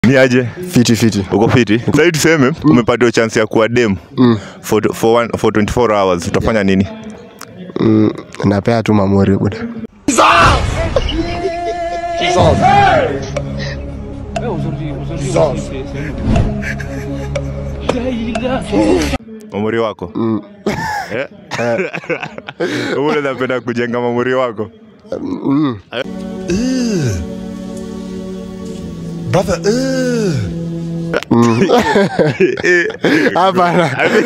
Ni aje? Fiti fiti. Uko fiti? Sasa tuseme umepatiwa chance ya kuwa dem for for one, for 24 hours utafanya nini? Napea tu mamuri buda. Mamuri wako? Eh? Wewe unapenda kujenga mamuri wako? Brother, ugh. Hapana.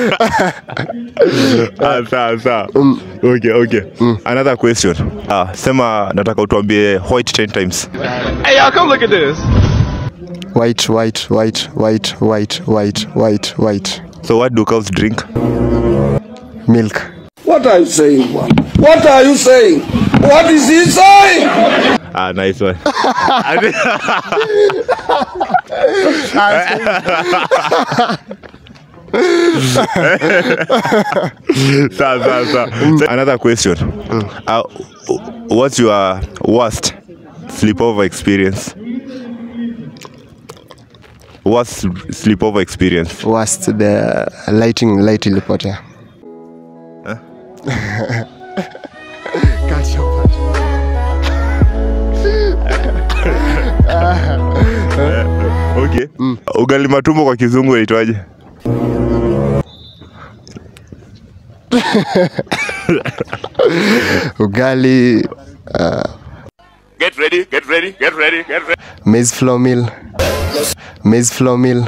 Ah, sawa sawa. Okay, okay. Another question. Ah, sema nataka utuambie white 10 times. White white white white white white white white. So what do cows drink? Milk. What are you saying, man? What are you saying? What is he saying? Ah, nice one. sawa sawa sawa. So, Another question. Uh, what's your worst sleepover experience? Worst sleepover experience? Worst the lighting light ilipotea. Catch your part. Okay. Ugali matumbo kwa kizungu inaitwaje? Ugali Get ready, get ready, get ready, get ready. maize flour meal. Maize flour meal.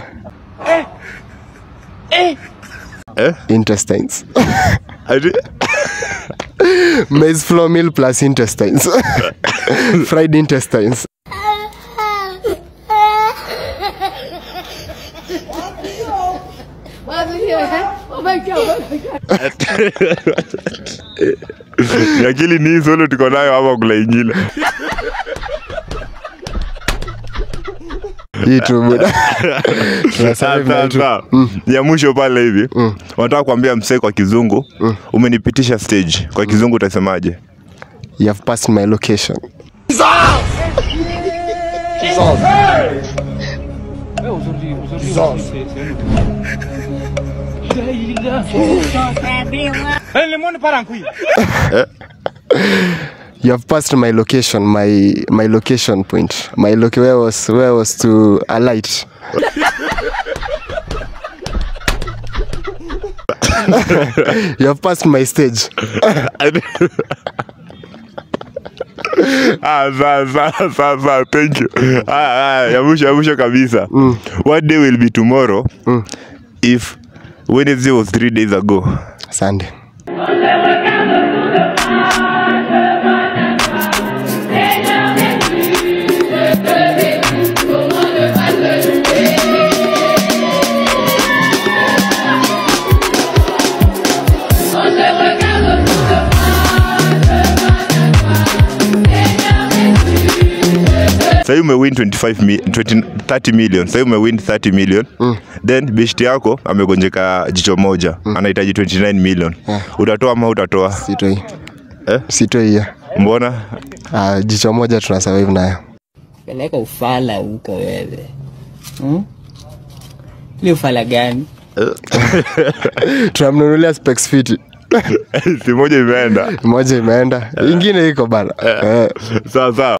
Eh? Intestines. Ati- Maize flour meal plus intestines. Fried intestines. Oh my god, oh my god. Ni akili ni hii solo tuko nayo ama kula ingine? Hii tu buda. Tunasurvive Sawa, na hii tu. sawa. ya mwisho pale hivi wanataka kuambia msee kwa kizungu umenipitisha stage kwa kizungu utasemaje You have passed my location. You have passed my location, my my location point. My loc where was where was to alight. you have passed my stage. Ah, sawa, sawa, sawa, sawa, thank you Ah, ah, ya mwisho ya mwisho kabisa what day will be tomorrow if wednesday was three days ago Sunday. sahii umewin 25 mi, 20, 30 million sahii umewin 30 million then beshti yako amegonjeka jicho moja anahitaji 29 million utatoa ama utatoa Sitoi. Eh? Sitoi hiyo. mbona Ah, jicho moja tuna survive nayo. peleka ufala huko wewe hmm? Ni ufala gani? Tunamnunulia specs fiti. si moja imeenda Moja imeenda. Ingine iko bana. Eh. sawa sawa